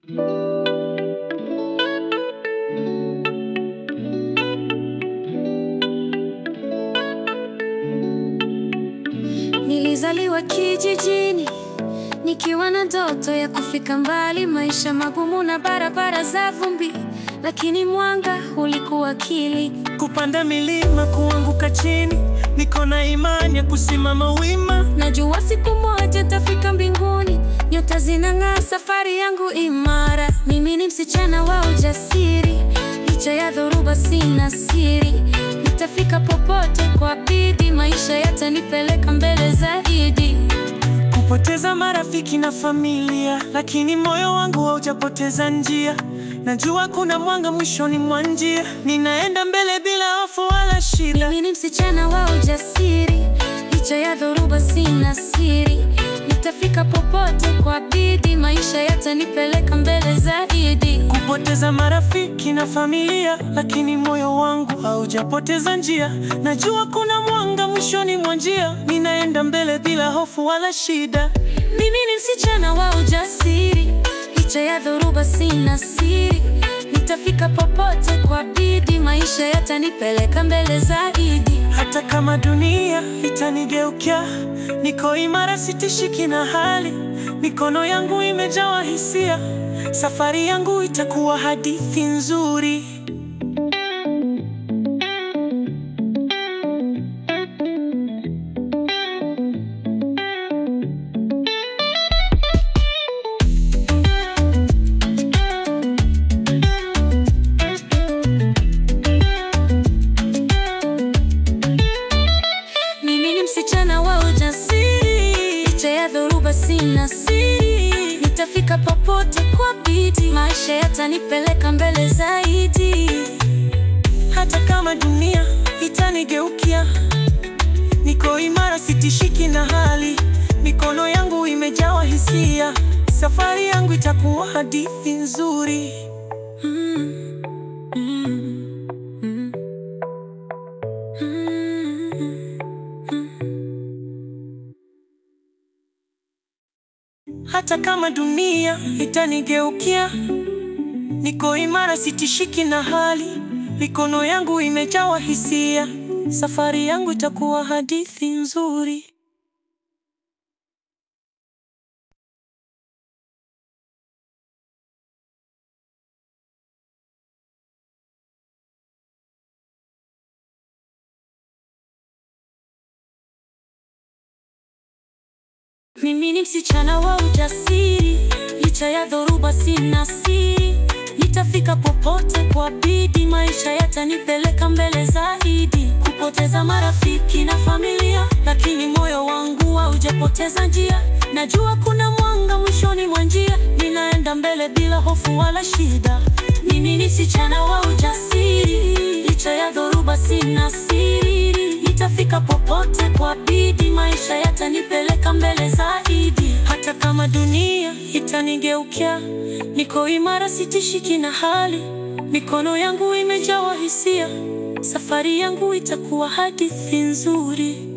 Nilizaliwa kijijini nikiwa na ndoto ya kufika mbali, maisha magumu na barabara za vumbi, lakini mwanga ulikuwa akili. Kupanda milima, kuanguka chini, niko na imani ya kusimama wima. Najua siku moja tafika mbinguni, nyota zinang'aa, safari yangu imara. Mimi ni msichana wa ujasiri, licha ya dhoruba sina siri. Nitafika popote kwa bidii, maisha yatanipeleka mbele zaidi. Kupoteza marafiki na familia, lakini moyo wangu haujapoteza njia. Najua kuna mwanga mwishoni mwa njia, ninaenda mbele bila hofu wala shida. Mimi ni msichana wa ujasiri, licha ya dhoruba sina siri. Nitafika popote kwa bidii, maisha yatanipeleka mbele zaidi. Kupoteza marafiki na familia, lakini moyo wangu haujapoteza njia. Najua kuna mwanga mwishoni mwa njia, ninaenda mbele bila hofu wala shida. Mimi ni msichana wa ujasiri, licha ya dhoruba sina siri. Nitafika popote kwa bidii, maisha yatanipeleka mbele zaidi. Hata kama dunia itanigeukia, niko imara, sitishiki na hali. Mikono yangu imejawa hisia, safari yangu itakuwa hadithi nzuri. Mimi ni msichana wa ujasiri, licha ya dhoruba sina siri. Nitafika popote kwa bidii, maisha yatanipeleka mbele zaidi. Hata kama dunia itanigeukia, niko imara, sitishiki na hali. Mikono yangu imejawa hisia, safari yangu itakuwa hadithi nzuri. Mm, mm, mm, mm. Hata kama dunia itanigeukia, niko imara, sitishiki na hali. Mikono yangu imejawa hisia, safari yangu itakuwa hadithi nzuri. Mimi ni msichana wa ujasiri, licha ya dhoruba sina siri. Nitafika popote kwa bidii, maisha yatanipeleka mbele zaidi. Kupoteza marafiki na familia, lakini moyo wangu haujapoteza njia. Najua kuna mwanga mwishoni mwa njia, ninaenda mbele bila hofu wala shida. Mimi ni msichana wa ujasiri, licha ya dhoruba sina siri. Nitafika popote kwa bidii, maisha yatanipeleka mbele zaidi. Hata kama dunia itanigeukia, niko imara, sitishiki na hali. Mikono yangu imejawa hisia, safari yangu itakuwa hadithi nzuri.